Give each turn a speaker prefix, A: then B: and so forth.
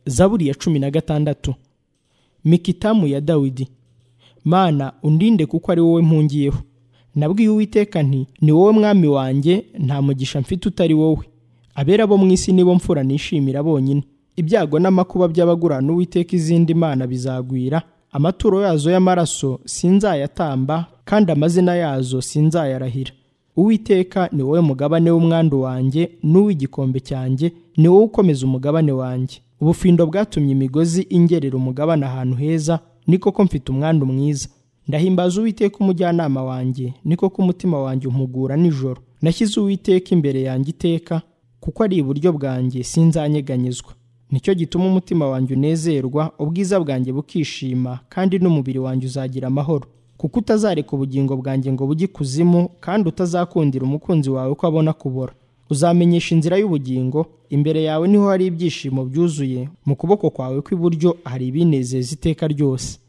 A: zaburi ya cumi na gatandatu mikitamu ya dawidi mana undinde kuko ari wowe mpungiyeho nabwiye uwiteka nti ni wowe mwami wanjye nta mugisha mfite utari wowe abera bo mu isi nibo mfura nishimira bonyine ibyago n'amakuba by'abagurana uwiteka izindi mana bizagwira amaturo yazo y'amaraso sinzayatamba kandi amazina yazo sinzayarahira uwiteka ni wowe mugabane w'umwandu wanjye n'uw'igikombe cyanjye ni wowe ukomeza umugabane wanjye ubufindo bwatumye imigozi ingerera umugabane ahantu heza ni koko mfite umwandu mwiza ndahimbaza uwiteka umujyanama wanjye ni koko umutima wanjye umpugura nijoro nashyize uwiteka imbere yanjye iteka kuko ari iburyo bwanjye sinzanyeganyezwa nicyo gituma umutima wanjye unezerwa ubwiza bwanjye bukishima kandi n'umubiri wanjye uzagira amahoro kuko utazareka ubugingo bwanjye ngo bujye ikuzimu kandi utazakundira umukunzi wawe ko abona kubora uzamenyesha inzira y'ubugingo imbere yawe niho hari ibyishimo byuzuye mu kuboko kwawe kw'iburyo hari ibinezeza iteka ryose